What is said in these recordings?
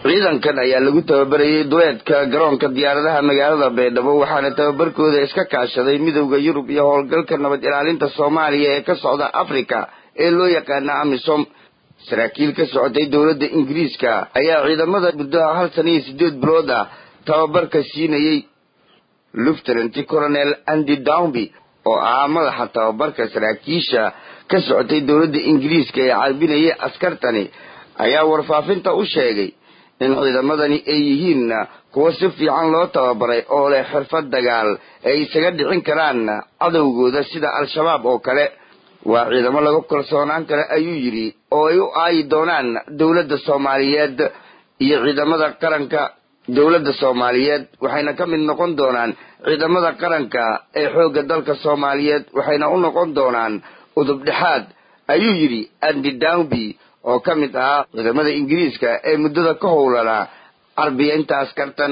ciidankan ayaa lagu tababarayay duleedka garoonka diyaaradaha magaalada baydhabo waxaana tababarkooda iska kaashaday midowda yurub iyo howlgalka nabad ilaalinta soomaaliya ee ka socda africa ee loo yaqaana amisom saraakiil ka socotay dowladda ingiriiska ayaa ciidamada muddoha hal sana iyo sideed bilood ah tababarka siinayey lieutenant colonel andy downby oo ahaa madaxa tababarka saraakiisha ka socotay dowladda ingiriiska ee carbinayay askartani ayaa warfaafinta u sheegay in ciidamadani ay yihiin kuwa si fiican loo tababaray oo leh xirfad dagaal ay isaga dhicin karaan cadowgooda sida al-shabaab oo kale waa ciidamo lagu kalsoonaan kara ayuu yidhi oo ay u aayi doonaan dowladda soomaaliyeed iyo ciidamada qaranka dowladda soomaaliyeed waxayna ka mid noqon doonaan ciidamada qaranka ee xoogga dalka soomaaliyeed waxayna u noqon doonaan udub dhexaad ayuu yidhi andy downby oo ka mid ahaa ciidamada ingiriiska ee muddada ka howlanaa carbiyainta askartan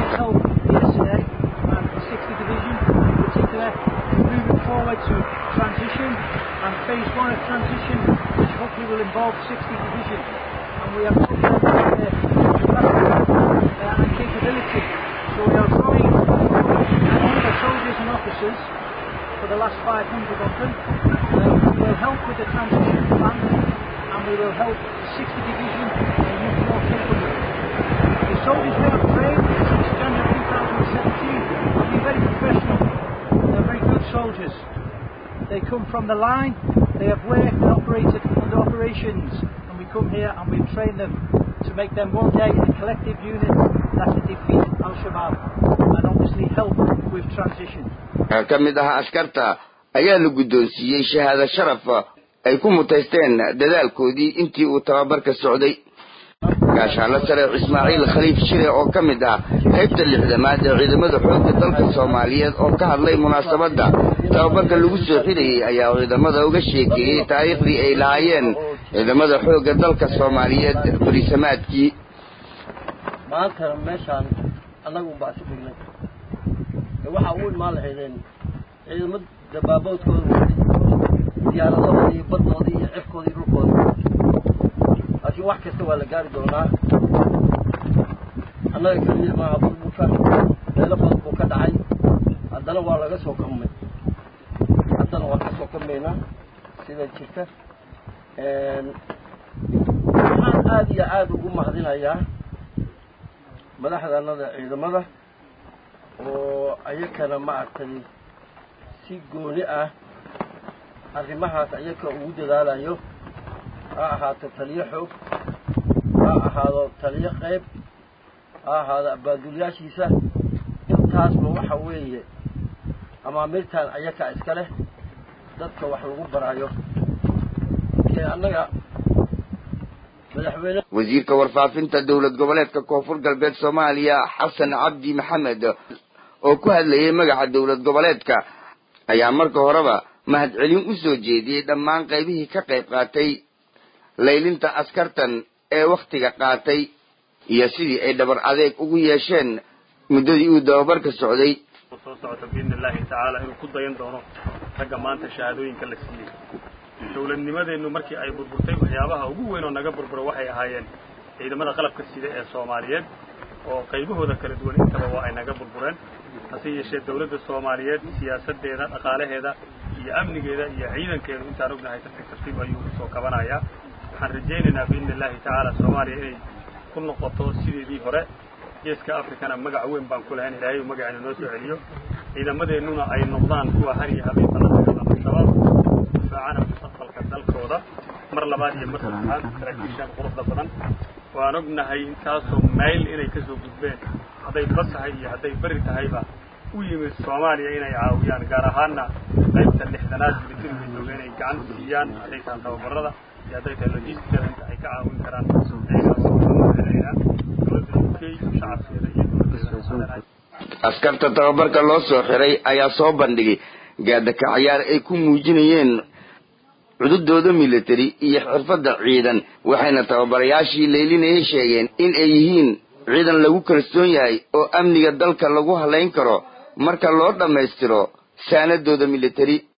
for the last 500 of them. Uh, will help with the transition plan and we will help the 60th Division be much more capable. The soldiers we have trained since January 2017 have been very professional. They're very good soldiers. They come from the line, they have worked and operated under operations, and we come here and we train them to make them one day a collective unit that will defeat Al Shabaab and obviously help with transition. ka mid aha askarta ayaa la guddoonsiiyey shahaado sharaf ay ku mutaysteen dadaalkoodii intii uu tababarka socday gaashaanla sare ismaaciil khaliif shire oo ka mid ah qaybta lixdamaad ee ciidamada xoogga dalka soomaaliyeed oo ka hadlay munaasabadda tababarka lagu soo xidhayay ayaa ciidamada uga sheekeeyey taariikhdii ay lahaayeen ciidamada xoogga dalka soomaaliyeed bariisamaadkii maantana meeshaan annagu baa isu dhignay waxaa u imaan lahaydeen ciidamo dabaaboodkooda watay diyaaradooda iyo baddooda iyo cirkooda iyo dhulkooda laakiin wax kasta waa la gaari doonaa annaga keliya maaha burburka meelo badan buu ka dhacay haddana waa laga soo kamay haddana waan ka soo kamaynaa sida jirta waxaan aada iyo aada ugu mahadinayaa madaxdanada ciidamada oo ayakana maaragtay si gooni ah arrimahaas ayaka ugu dadaalayo ha ahaato taliyo xoog ha ahaado taliyo qayb ha ahaado abaadulyaashiisa intaasba waxa weeye amaamirtan ayaka iska leh dadka wax lagu barayo ee annaga madaxweyne wasiirka warfaafinta dowlad goboleedka koonfur galbeed soomaaliya xasan cabdi maxamed oo ku hadlayay magaca dowlad goboleedka ayaa marka horeba mahadcelin u soo jeediyey dhammaan qaybihii ka qayb qaatay laylinta askartan ee wakhtiga qaatay iyo sidii ay dhabar adeeg ugu yeesheen muddadii uu dababarka socday soo socota biidni illaahi tacaala inuu ku dayan doono ragga maanta shahaadooyinka la siiyey dowladnimadeennu markii ay burburtay waxyaabaha ugu weyn oo naga burbura waxay ahaayeen ciidamada qalabka sida ee soomaaliyeed oo qaybahooda kala duwan intaba waa ay naga burbureen hase yeeshee dawladda soomaaliyeed siyaasaddeeda dhaqaalaheeda iyo amnigeeda iyo ciidankeedu intaan ognahay tartiib tartiib ayuu usoo kabanayaa waxaan rajaynaynaa biidni illaahi tacaala soomaaliya inay ku noqoto sideedii hore geeska afrikana magac weyn baan ku lahayn ilaahay uu magaceena noo soo celiyo ciidamadeennuna ay noqdaan kuwa har iyo habeenka la dagaalama al-shabaab difaacana mustaqbalka dalkooda mar labaad iyo mar saddexaad saraakiishaan quruxda badan waan ognahay intaasoo mayl inay ka soo gudbeen hadday bad tahay iyo hadday beri tahayba u yimid soomaaliya inay caawiyaan gaar ahaanna qaybta lixdanaad militariga jooga inay gacan siiyaan hadday tahay tababarada iyo hadday tahay logisticada inta ay ka caawin karaan ayagaa dowladda u k shacabkeeda iyo dowladda askarta tababarka loo soo xiray ayaa soo bandhigay gaadaka cayaar ay ku muujinayeen cududooda militari iyo xirfadda ciidan waxayna tababarayaashii laylinayay sheegeen in ay yihiin ciidan lagu kalsoon yahay oo amniga dalka lagu halayn karo marka loo dhammaystiro saanadooda militari